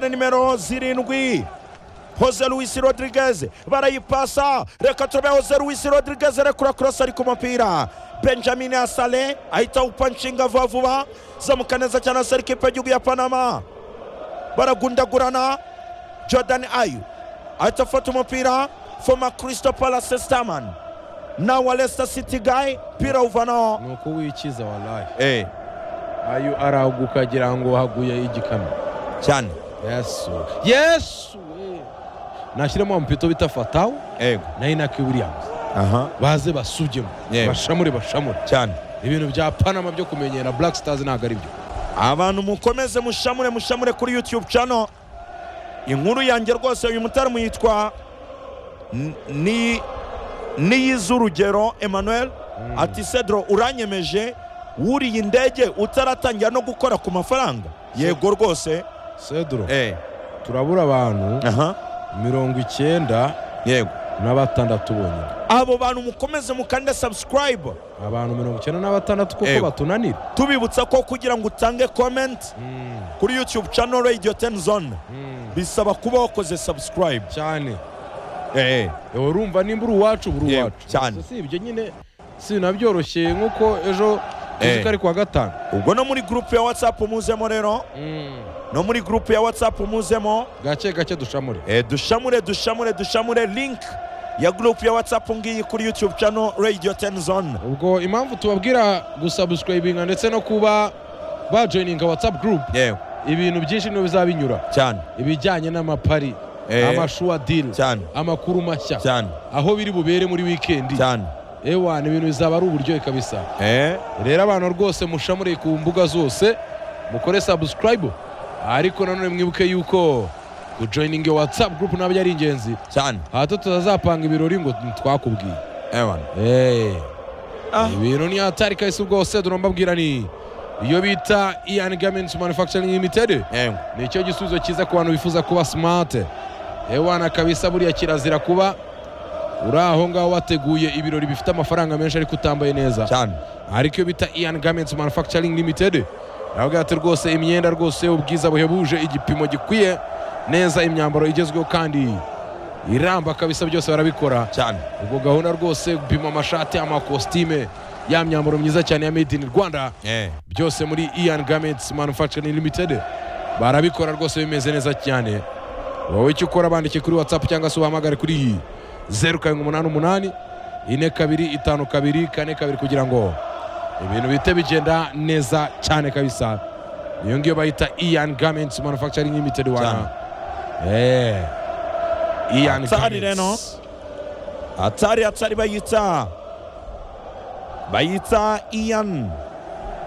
na nimero zirindwi hoze luwisi rodirigeze barayipasa reka turebe hoze luwisi rodirigeze rekura kurasa ari ku mupira benjamin asale ahita awupanshinga vuba vuba zamuka neza cyane asare ikipe y'igihugu ya panama baragundagurana jordan ayu ahita afata umupira foma kirisito palase sitamani nawe resita siti gayi pira uvanaho ni uko wikiza waraye eee ayo araguka ukagira ngo haguye igikamyo cyane yesu yesu we nashyiramo ampito bita fatawu yego nayo na williams aha baze basugemo Yego. bashamure bashamure cyane ibintu bya panama byo kumenyera black stars ntabwo ari byo abantu mukomeze mushamure mushamure kuri yutube cano inkuru yanjye rwose uyu mutaramo yitwa N- ni niyiz'urugero emmanuel ati cedro uranyemeje wuriye indege utaratangira no gukora ku mafaranga yego rwose sedro eh turabura abantu aha mirongo icyenda yego na batandatu bonyine abo bantu mukomeze mukande subscribe abantu mirongo icyenda na batandatu kuko Yego. batunanira tubibutsa ko kugira ngo utange comment kuri youtube channel radio 10 zone bisaba kuba wakoze subscribe cyane eh ewe urumva nimba uri uwacu buri Yewe, uwacu cyane. Gusa si ibyo nyine sinabyoroshye nkuko ejo tuzi Eh. ko ari kuwa gatanu ubwo no muri gurupe ya whatsapp muzemo rero no muri gurupe ya whatsapp muzemo gake gake dushamure eh, dushamure dushamure dushamure link ya gurupe ya whatsapp ngiyi kuri youtube channel radio 10 zone ubwo impamvu tubabwira gusubscribinga ndetse no kuba bajoyininga whatsapp group yego ibintu byinshi niyo bizabinyura cyane ibijyanye n'amapari Eh. amashuwa diri cyane amakuru mashya cyane aho biri bubere muri wikendi cyane ewa ni ibintu bizaba ari uburyohe kabisa eh rero abantu rwose mushamure ku mbuga zose mukore subscribe ariko nanone mwibuke yuko kujoyininga whatsapp group nabyo ari ingenzi cyane hato tutazapanga ibirori ngo ntitwakubwiye ewan Eh, Ah. ibintu ni hatari kabisa ubwose turambabwira ni iyo bita ian gaments manufacturing limited yego nicyo gisubizo cyiza ku bantu bifuza kuba smart ewana kabisa buriya kirazira kuba uri aho ngaho wateguye ibirori bifite amafaranga menshi ariko utambaye neza cyane ariko iyo bita ian garments manufacturing limited aravuga ati rwose imyenda rwose ubwiza buhebuje igipimo gikwiye neza imyambaro igezweho kandi iramba kabisa byose barabikora cyane ubwo gahunda rwose gupima amashati amakositime ya myambaro myiza cyane ya made in rwanda eh byose muri ian garments manufacturing limited barabikora rwose bimeze neza cyane wowe icyo ukora bandike kuri whatsapp cyangwa se ubahamagare kuri iyi zeru karindwi umunani umunani ine kabiri itanu kabiri kane kabiri kugira ngo ibintu bihite bigenda neza cyane kabisa iyo ngiyo bayita ian garments manufacturing limited wana Eh. ian Atari reno. garments atari atari bayita bayita iyan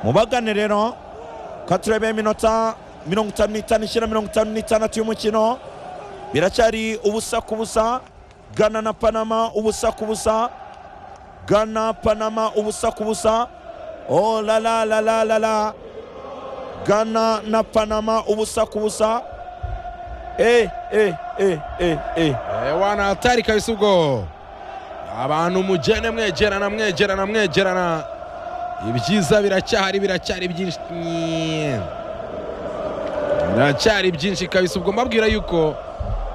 mubagane rero ka turebe iminota mirongo itanu n'itanu ishyira mirongo itanu n'itandatu y'umukino biracyari ubusa ku busa gana na panama ubusa ku busa gana panama ubusa ku busa oh la la la la la la gana na panama ubusa ku busa eh eh eh eh eh Eh, wana atari kabisa ubwo abantu mugene mwegerana mwegerana mwegerana ibyiza biracyahari biracyari byinshi Nyee. biracyari byinshi kabisa ubwo mbabwira yuko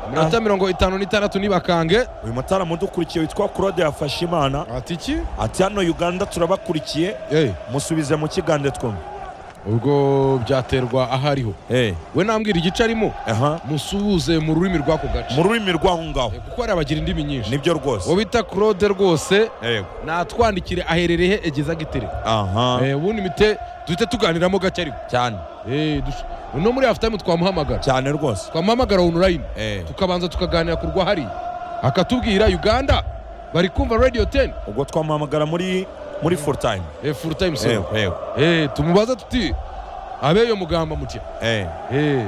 iminota mirongo itanu n'itandatu nibakange uyu mutaramu udukurikiye witwa claude yafashe imana ati iki ati hano uganda turabakurikiye Eh, musubize mu kigande twumve ubwo byaterwa aho ariho Eh, we nambwira igice arimo aha musuhuze mu rurimi rw'ako gace mu rurimi rw'aho ngaho Eh, kuko hari abagira indimi nyinshi nibyo rwose uwo bita claude rwose yego natwandikire aherereye he egeze agitereko aha Eh, ubundi mite duhite tuganiramo gake ariko cyane Eh, dush- uno muri hafu tayimu twamuhamagara cyane rwose twamuhamagara onurayini Eh, tukabanza tukaganira ku rwahariya akatubwira uganda bari kumva radiyo teni ubwo twamuhamagara muri muri full time furu tayimu sebo yego yego tumubaza tuti abeyo mugamba mutya Eh, Eh.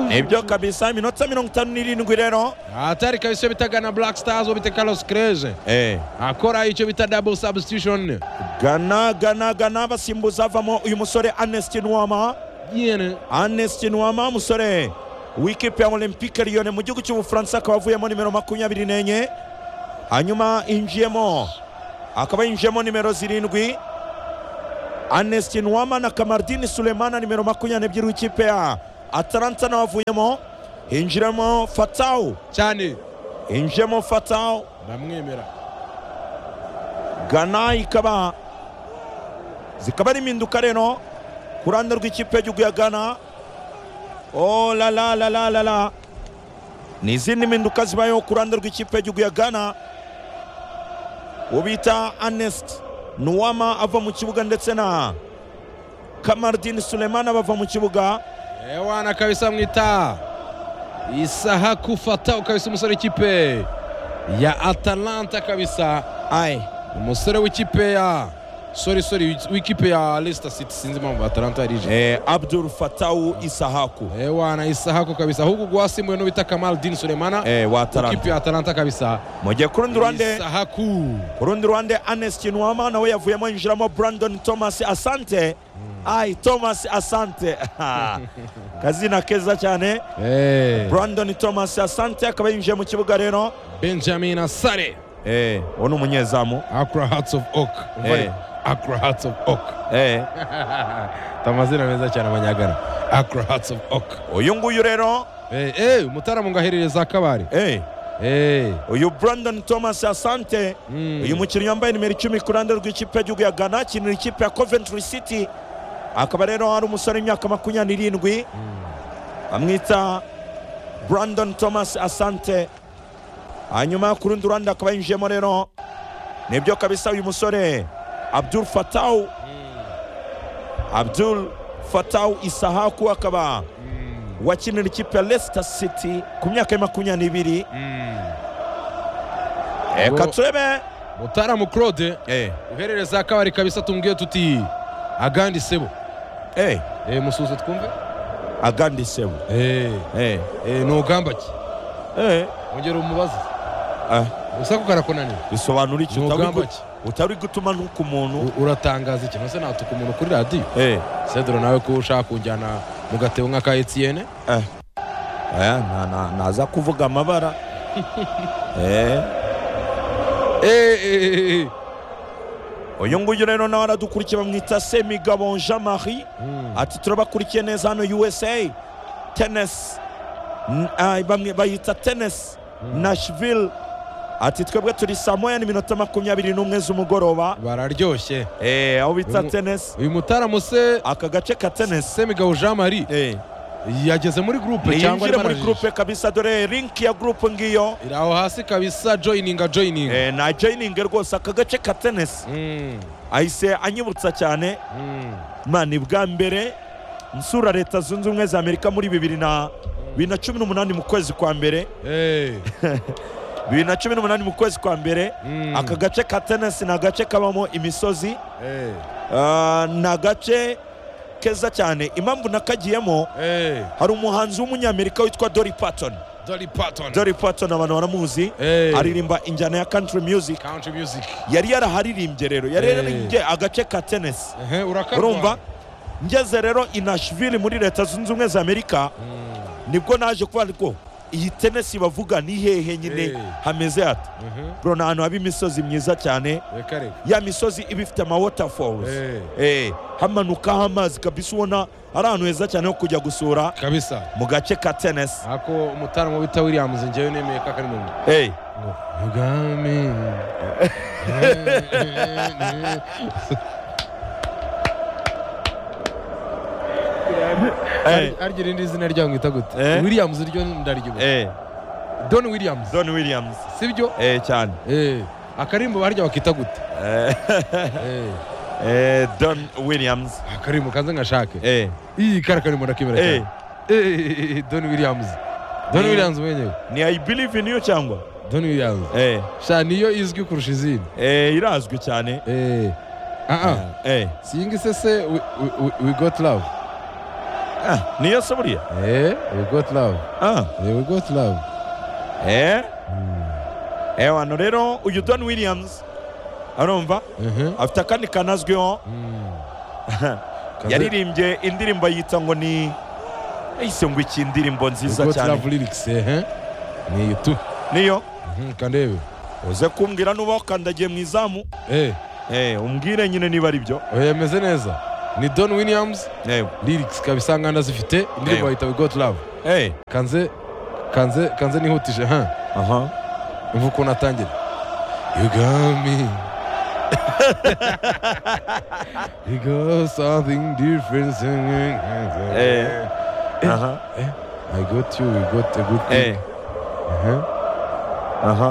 nibyo kabisa iminota mirongo itanu n'irindwi rero atari kabisa iyo bita gana black stars uwo bita carlos kreje Eh, akora icyo bita double substitution gana gana gana basimbuza avamo uyu musore anestin wama yene Ernest Nwama musore w'ikipe ya Olympique Lyon mu gihugu cy'ubufaransa akaba avuyemo nimero makumyabiri n'enye hanyuma yinjiyemo akaba yinjiyemo nimero zirindwi Ernest Nwama na Kamardini Sulemana nimero makumyabiri n'ebyiri w'ikipe ya atalanta n'abavuyemo hinjiramo fatawu cyane hinjiramo fatawu ndamwemera gana ikaba zikaba ari impinduka rero ku ruhande rw'ikipe y'igihugu ya gana oh la la la la la la ni izindi mpinduka zibayeho ku ruhande rw'ikipe y'igihugu ya gana uwo bita anesiti nuwama ava mu kibuga ndetse na kamaradini sulemana bava mu kibuga ewana kabisa mwita isaha kufata ukabisa umusore w'ikipe ya atalanta kabisa ayi umusore w'ikipe ya sori sori w'ikipe ya Leicester City sinzi impamvu atalanta yarije eh, abdul fatawu isahaku ewana isaha ko kabisa ahubwo gwasimbuwe n'uwita kamal din sulemana eh, wa atalanta ikipe ya atalanta kabisa mujye ku rundi ruhande isaha ku ku rundi ruhande anesiti nuwama nawe yavuyemo yinjiramo brandon thomas asante ayi thomas asante kazina keza cyane Eh, brandon thomas asante akaba yinjiye mu kibuga rero benjamin asare eh, uwo ni umunyezamu Accra Hearts of Oak Umva Eh. Accra Hearts of Oak eh, tamazina meza cyane abanyagana Accra Hearts of Oak uyu nguyu rero Eh, eh, umutaramu ngaherereza akabari eh, Eh, uyu brandon thomas asante mm. uyu mukinnyi wambaye nimero icumi ku ruhande rw'ikipe y'igihugu ya ghana akinira ikipe ya coventry city akaba rero ari umusore w'imyaka makumyabiri n'irindwi bamwita brandon thomas asante hanyuma ku rundi ruhande akaba yinjiyemo rero nibyo kabisa uyu musore abdul fatawu abdul fatawu isahaku akaba wakinira ikipe ya leicester city ku myaka ya makumyabiri Uwo- reka turebe mutaramu claude eh, uherereza akabari kabisa tumbwiye tuti agandi sebo eh, Eh, musuze twumve agandi sebu Eh, eh, eh, nugamba ki eh, ongera umubaze ah. gusa ko karakunaniye bisobanura iki utari Ntugamba gu- ki? utari gutuma nuko umuntu U- uratangaza iki nose natuka umuntu kuri radiyo eh sedoro nawe ko ushaka kunjyana mu gatebo nk'aka etiyene eh eh na- na- naza kuvuga amabara eh uyu nguyu rero nawe aradukurikiye bamwita semigabo jean marie ati turabakurikiye neza hano usa tennis N- ah, bamwe bayita tennis nashville ati twebwe turi saa moya n'iminota makumyabiri n'umwe z'umugoroba bararyoshye eh aho bita Uyu mu- tennis uyu mutaramu se aka gace ka tennis semigabo jean marie eh yageze muri gurupe cyangwa yinjire arimo muri arajijisha? gurupe kabisa dore linki ya gurupe ngiyo iri aho hasi kabisa joyininga joyininga Eh, na joyiningi rwose aka gace ka tenisi Mm, ahise anyibutsa cyane mm. mani bwa mbere nsura leta zunze ubumwe za amerika muri bibiri na bibiri na cumi n'umunani mu kwezi kwa mbere Eh, bibiri na cumi n'umunani mu kwezi kwa mbere mm, aka gace ka tenisi ni agace kabamo imisozi eh, ah, ni agace keza cyane impamvu nakagiyemo eh, hari umuhanzi w'umunyamerika witwa dori patton Dolly Parton. dori patton abantu baramuzi Eh, aririmba injyana ya country music country music. yari yaraharirimbye rero yari Eh. yararirimbye agace ka tenisi Ehe, urakarwa. urumva ngeze rero i nashville muri leta zunze ubumwe za amerika Mm, nibwo naje kuba ngo iyi tenisi bavuga ni hehe nyine Eh. hameze hata ehe, bro ni ahantu haba imisozi myiza cyane reka reka. ya misozi iba ifite ama waterfalls Eh, Eh, hamanukaho amazi kabisa ubona ari ahantu heza cyane ho kujya gusura kabisa mu gace ka tenisi ako umutaramu wita williams njyewe nemeye ko akari mu Eh, ngo ubwami eh, arya irindi zina ryawe mwita gute Eh. williams ryo ndaryo eh, don williams don williams sibyo eh, cyane Eh, akarimbo barya bakita gute Eh, Eh, eh, don williams akarimbo kaze ngashake eh. iyi kari akarimbo ndakemera Eh. cyane Eh, don williams don Eh. williams mwenyewe ni i believe in you cyangwa don williams eh, sha niyo izwi kurusha izindi eh, irazwi cyane Eh, ah ah eh, singi sese we, we, we- we got love ah, niyo se buriya eh we got love ah, eh, we got love eh. eh, wano rero uyu don williams arumva Mhm. afite akandi kanazwiho Mm. Kaze- yaririmbye indirimbo yita ngo ni yahise ngo iki indirimbo we nziza got cyane love lyrics ehe niyo tu niyo Mhm, kandebe uze kumbwira nuba wakandagiye mu izamu eh eh, umbwire nyine niba ari byo oya meze neza ni don williams yewe lyrics ikaba isangana zifite indirimbo Eyo. bayita we got love hey. kanze kanze kanze nihutije ha aha imva ukuntu atangira you got me you got something different Eh. aha I got you, we got a good hey. thing. Uh-huh. aha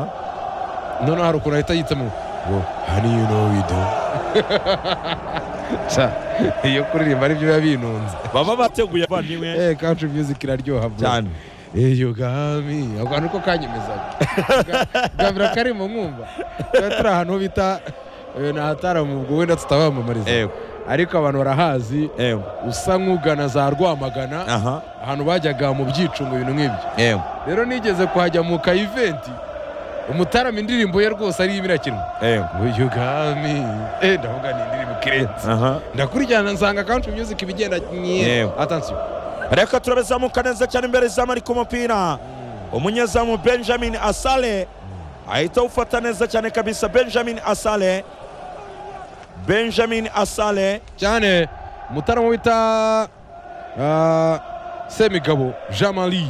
No, no, hari ukuntu ahita yitamo ngo honey you know we do. Ca, iyo kuririmba aribyo biba binunze. baba bateguye abavandimwe Eh, country music iraryoha bro. cyane Eh, yo gami. Ako kantu ko kanyemezaga. Gabira karimo nkumva. Tuba turi ahantu bita eh, ni ahataramu ubwo wenda tutabamamariza. yewe Ariko abantu barahazi yewe usa nk'ugana za Rwamagana aha ahantu bajyaga mu byicungo ibintu nk'ibyo. yewe rero nigeze kuhajya mu kayiventi umutarama indirimbo ye rwose ariyo ibirakinwa yewe uyu gami eh ndavuga ni indirimbo ikirenze aha ndakurikirana nsanga country music ibigenda nye Yewe. atansiyo reka turabe zamuka neza cyane imbere zamu ari ku mupira umunyezamu benjamin asale ahita awufata neza cyane kabisa benjamin asale benjamin asale cyane umutarama wita ah, semigabo jean marie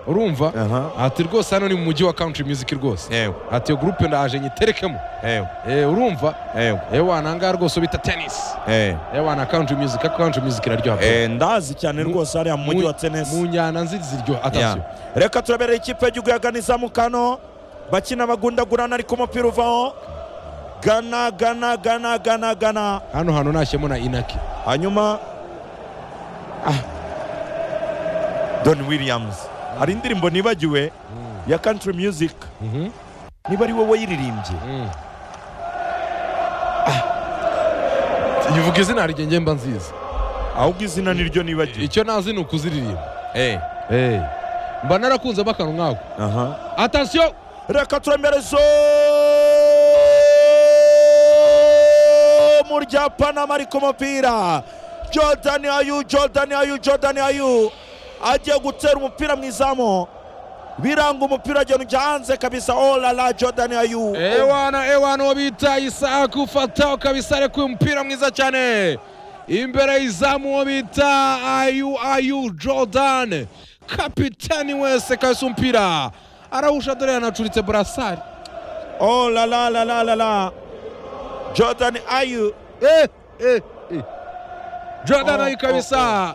urumva aha ati rwose hano ni mu mujyi wa country music rwose yewe ati iyo gurupe ndaje nyiterekemo yewe Eh, urumva yewe eh wanangaha rwose bita tennis yewe eh wana country music ariko country music iraryoha pe. Eh, ndazi cyane Mu- rwose hariya mu mujyi wa mu tenesi njyana nzi ziryoha Yeah. atansiyo reka turabereye ikipe y'igihugu ya gana izamu kano bakina bagundagurana ariko umupira uvaho gana gana gana gana gana hano hantu nashyemo na inaki hanyuma ah. don williams hari indirimbo nibagiwe ya country music Mhm. niba ari wowe wayiririmbye Mm. Ah. ivuga izina rye njye mba nziza ahubwo izina niryo nibagiwe icyo nazi ni ukuziririmba Eh, Eh. mba narakunze bakanu nkako aha. atansiyo reka turemerezo mu rya panama ari ku mupira jordan ayu jordan ayu jordan ayu agiye gutera umupira mu izamu biranga umupira agenda ujya hanze kabisa olala jordan ayu ewana ewana uwo bita isaku ufataho kabisa arekuye umupira mwiza cyane imbere y'izamu uwo bita ayu ayu jordan kapitani wese kabisa umupira arawusha dore yanacuritse burasari Oh la la la la la la. Jordan Ayu. Eh, eh, eh. jordan Oh, ayu kabisa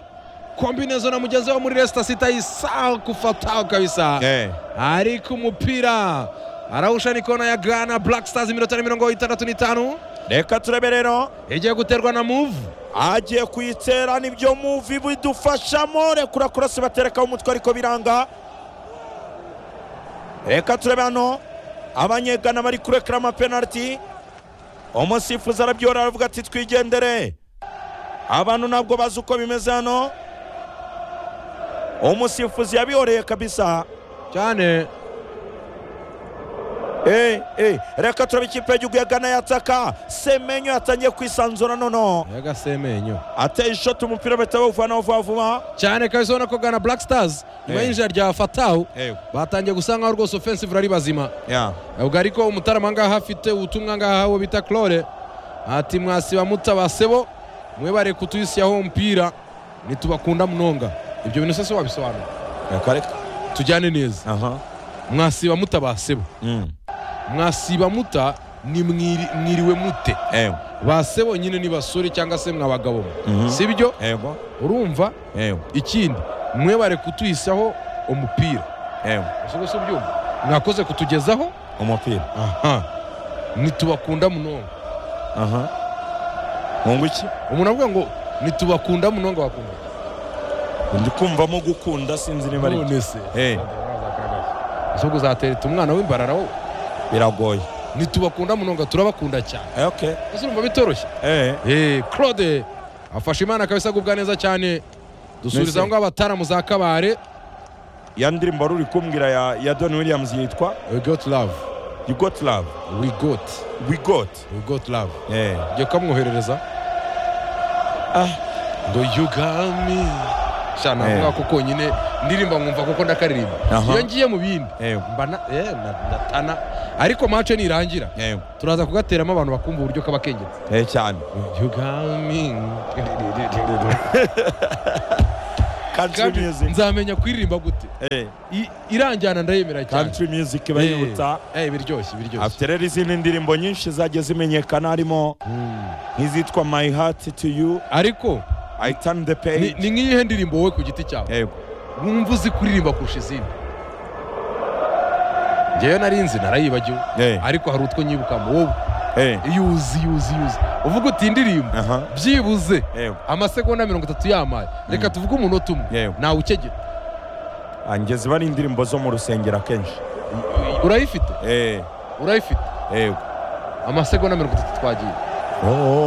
kombinezo na mugenzi we muri resita sita isaku fataho kabisa Eh. ariko umupira arawusha nikona ya gana black stars iminota ni mirongo itandatu n'itanu Reka turebe rero igiye guterwa na muvu agiye kuyitera nibyo muvi bidufashamo rekura kurasi baterekaho umutwe ariko biranga reka turebe hano abanyegana bari kurekera amapenaliti umusifuzi arabyora aravuga ati twigendere abantu ntabwo bazi uko bimeze hano umusifuzi yabihoreye kabisa cyane Eh, eh, reka turaba ikipe y'igihugu ya Ghana yataka semenyo yatangiye kwisanzura nono yagasemenyo ateye ishoti umupira bahita bawuvanaho vuba vuba cyane kabisa ubona ko gana black stars nyuma Eh. y'injira rya fataho Eh, batangiye gusa nkaho rwose offensive ari bazima yeah. ubwo ariko umutarama ngaha afite ubutumwa ngaha uwo bita claude ati mwasiba mutabasebo mwe bareka utuyisiyaho umupira nitubakunda munonga ibyo bintu sese wabisobanura Reka reka. tujyane neza Aha. mwasiba mutabasebo Mm. mwasiba muta ni mwiri- mwiriwe mute Eh, basebo nyine ni basore cyangwa se mwabagabo mwe Mhm. si byo eh, bo. urumva Eh, ikindi mwe bareka utuyisiyaho umupira eh, Ese gusa ubyumva mwakoze kutugezaho umupira aha nitubakunda munonga aha nkunga iki umuntu avuga ngo nitubakunda munonga wakunda ndi kumvamo gukunda sinzi niba ari none se Eh, ahubwo uzatereta umwana w'imbarara wowe biragoye nitubakunda munonga turabakunda cyane Eh, okay ese urumva bitoroshye Eh, Eh, claude afashe imana kabisa agubwa neza cyane Messi. dusubiriza aho ngaho abataramu za kabare ya ndirimbo wari uri kumbwira ya, ya don williams yitwa we got love you got love we got we got we got love Eh, ugiye kukamwoherereza ah. ngo yugami sha navuga Eh. ko konyine ndirimba nkumva kuko ndakaririmba Aha. iyo ngiye mu bindi Eh, mba na- eh, na- ndatana ariko mace nirangira yewe turaza kugateramo abantu bakumva uburyo kaba kengetse Eh, cyane You got me. country Kandi music nzamenya kuririmba gute Eh, I- iranjyana ndayemera cyane country music Eh, bayihuta eh, biryoshye biryoshye afite rero izindi ndirimbo nyinshi zagiye zimenyekana harimo Mm. nk'izitwa my heart to you ariko i turn the ni page ni nk'iyihe ndirimbo wowe ku giti cyawe yewe wumva uzi kuririmba kurusha izindi ngewe narinzi narayibagiwe Eh, ariko hari utwo nyibuka mu wowe eh, iyo uzi iyo uzi iyo uzi uvuga uti indirimbo aha byibuze yewe amasegonda mirongo itatu yamaye reka tuvuge umunota umwe Yewe. nawe ukegera angeze bari indirimbo zo mu rusengero akenshi urayifite eh, urayifite yewe amasegonda mirongo itatu twagiye oh,